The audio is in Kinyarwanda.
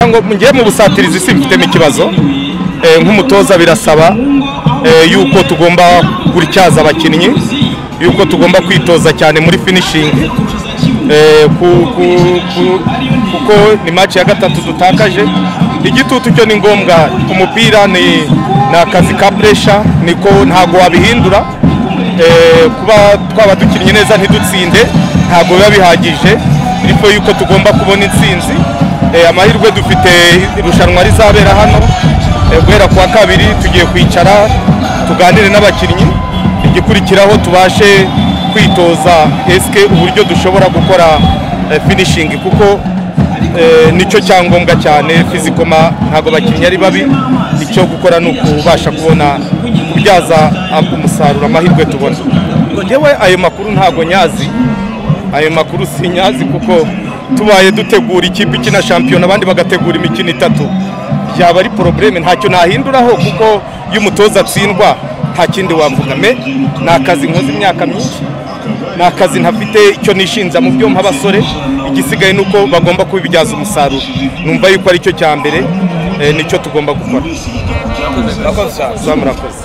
ngo ngiye mu busatirizi simfitemo ikibazo nk'umutoza birasaba yuko tugomba gutyaza abakinnyi yuko tugomba kwitoza cyane muri finishingi kuko ni maci ya gatatu dutakaje igitutu cyo ni ngombwa umupira ni akazi ka puresha niko ntabwo wabihindura kuba twaba dukinnye neza ntidutsinde ntabwo biba bihagije ariko yuko tugomba kubona intsinzi amahirwe dufite irushanwa rizabera hano guhera ku wa kabiri tugiye kwicara tuganire n'abakinnyi igikurikiraho tubashe kwitoza esike uburyo dushobora gukora finishingi kuko nicyo cyangombwa cyane fizikoma ntabwo abakinnyi ari babi icyo gukora ni ukubasha kubona kubyaza umusaruro amahirwe tubona ngewe ayo makuru ntabwo nyazi ayo makuru si nyazi kuko tubaye dutegura ikipe ikina shampiyona abandi bagategura imikino itatu byaba ari porobureme ntacyo nahinduraho kuko iyo umutoza atsindwa nta kindi wavuga me ni akazi nkoze imyaka myinshi ni akazi ntafite icyo nishinja mu byo abasore igisigaye ni uko bagomba kubibyaza umusaruro numva yuko aricyo cya mbere nicyo tugomba gukora murakoze